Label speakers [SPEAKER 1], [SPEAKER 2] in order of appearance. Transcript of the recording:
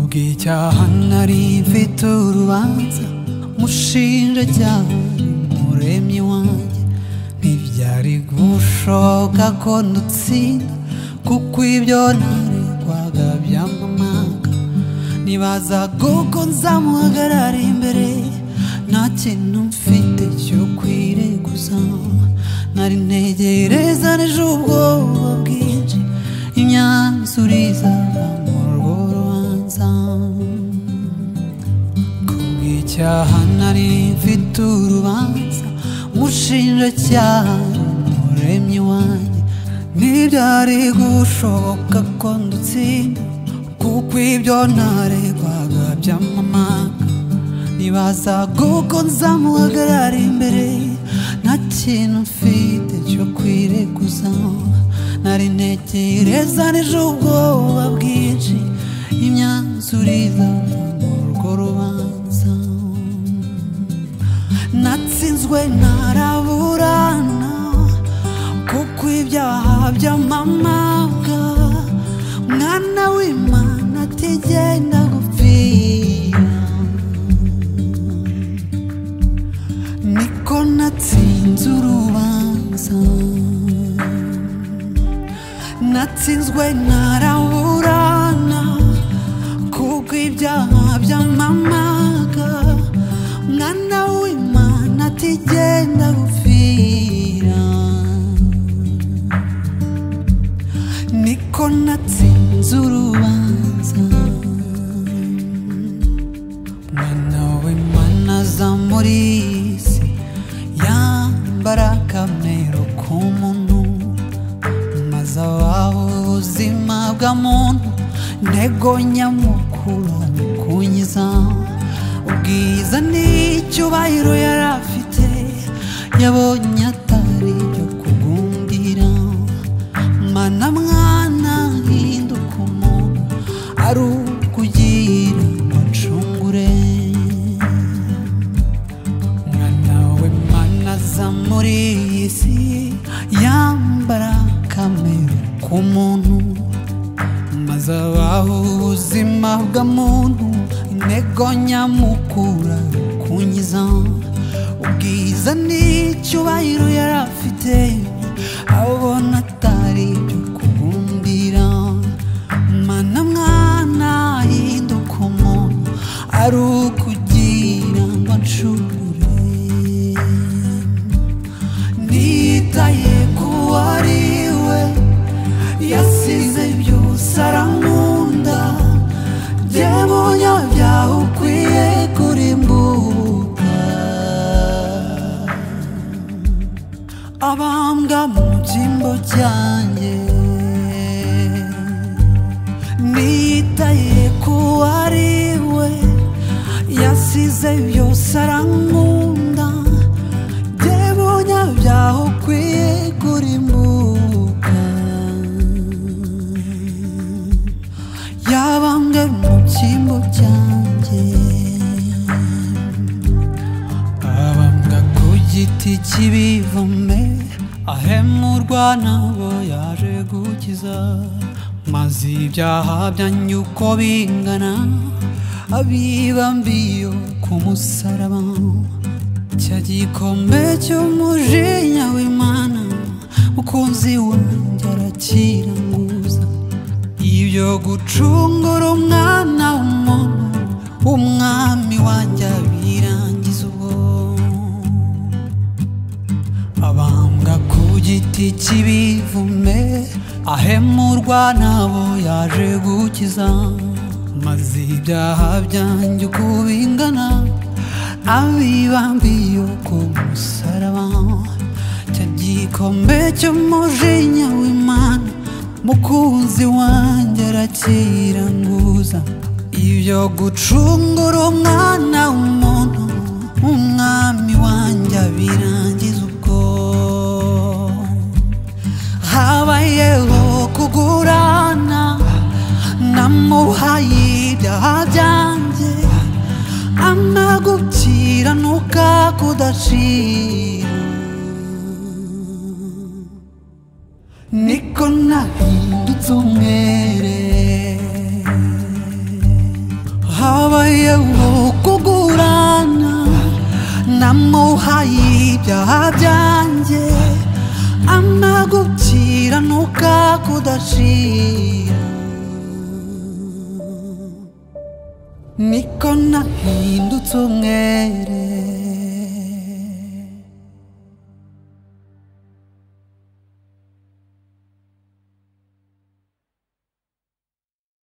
[SPEAKER 1] icyahana rimfite urubanza umushinjacyaha umuremyi wanjye ntibyari gushoboka ko ndutsinda kuko ibyo naregwaga byamamaga nibazaga uko nzamuhagarara imbere nta kintu mfite cyo kwireguza nari ntegereza n'ejo ubwoba bwinshi imyanzuro izava mu rwo rubanza kubw'icyaha nari mfite urubanza umushinjacyaha umuremyi wanjye ntibyari gushoboka ko ndutsinda kuko ibyo ntaregwaga byamamaga ntibazaga uko nzamuhagarara imbere nta kintu mfite cyo kwireguza nari ntekereza n'ejo ubwoba bwinshi imyanzuro izava mu rwo rubanza natsinzwe ntaraburana kuko ibyaha byamamaga mwana w'imana atigenda gupfira niko natsinze urubanza natsinzwe ntaraburana kuko ibyaha byamamaga mwana w'imana atigenda gupfira niko natsinze urubanza mwana w'imana aza muri iyi si yambara akamero k'umuntu maze abaho ubuzima bwa muntu ntego nyamukuru ni kunyiza ubwiza n'icyubahiro yari afite yabonye atari ibyo kugundira mana mwana hinduka umuntu ari ukugira ngo acungure mwana w'imana aza muri iyi si yambara kamere k'umuntu maze abaho ubuzima bwa muntu intego nyamukura kunyiza ubwiza n'icyubahiro yari afite abona atari ibyo kugundira mana mwana hinduka umuntu ari ukugira ngo ncure nitaye ku wari we yasize byose arankunda bye munyabyaha ukwiye kurimbuka abambwa mu byimbo byanjye nitaye ku wari we yasize byose arankunda Demonya byaho ukwiye kurimbuka Yabambwe mu cyimbo cyanjye Abambwa ku giti cy'ibivome Ahemurwa nabo yaje gukiza Maze ibyaha byanyu uko bingana Abibambiye ku musaraba cya gikombe cy'umujinya w'imana mukunzi wanjye arakiranguza ibyo gucungura umwana w'umuntu umwami wanjye abirangiza ubwo abambwa ku giti cy'ibivume ahemurwa nabo yaje gukiza maze ibyaha byanjye uko bingana abibambiye ku musaraba cya gikombe cy'umujinya w'imana mukunzi wanjye arakiranguza ibyo gucungura umwana w'umuntu umwami wanjye abirangiza ubwo habayeho kugurana namuhaye ibyaha byanjye amagukiranuka kudacira niko nahindutse umwere hawayewo kugurana namo hayi ibyaha byanjye amagukiranuka kudashira niko nahindutse umwere